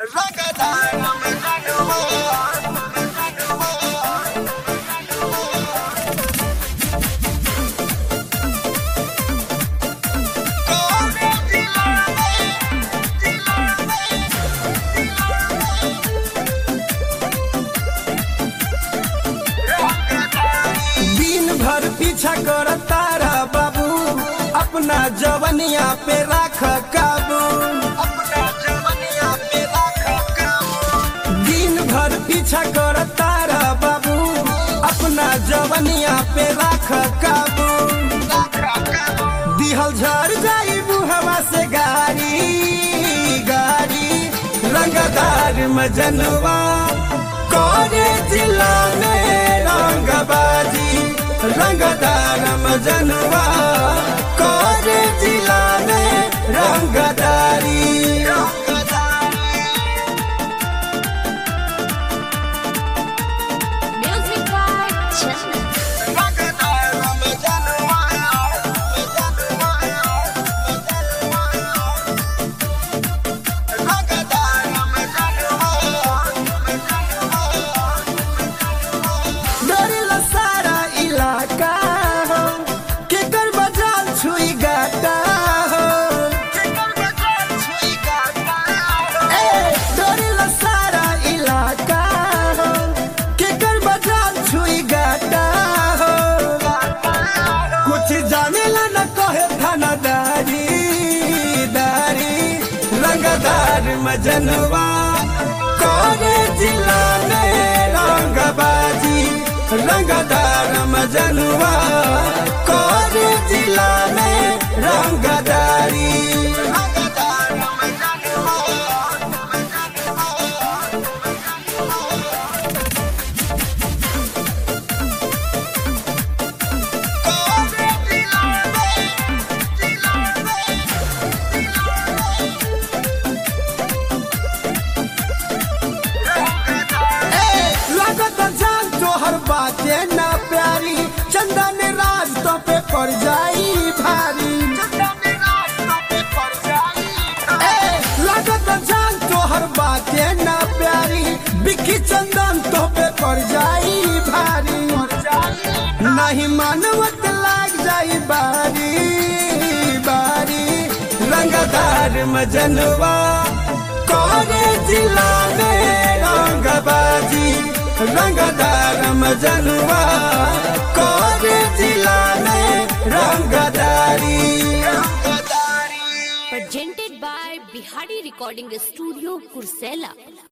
दिन भर पीछा कर तारा बाबू अपना जवनिया पे राख काबू दिन भर पीछा कर तारा बाबू अपना जवनिया पे राख काबू दिहल झर जाई बुहवा से गाड़ी गाड़ी रंगदार मजनवा करे जिला में रंगबाजी रंगदार मजनवा करे जिला में रंगदारी Music by Chandan. डरेला सारा इलाका हो केकर बजाल छुई गाटा हो ए डरेला सारा इलाका हो केकर बजाल छुई गाटा हो कुछ जानेला न कहे थानादारी दारी रंगदार मजनवा करे जिला में रंगबाजी रंगदार मजनवा करे जिला में रंगदारी लागत जान तोहर बाते ना प्यारी चंदन राज तो पे पड़ जाई भारी ए, लागत जान तोहर बाते ना प्यारी बिक्की चंदन तो पे पड़ जाई भारी नहीं मानवत लाग जाई बारी बारी रंगदार मजनवा करे जिला में रंगबाजी रंगदार मजनवा करे जिला में रंगदारी Presented by Bihari Recording Studio, Kursela.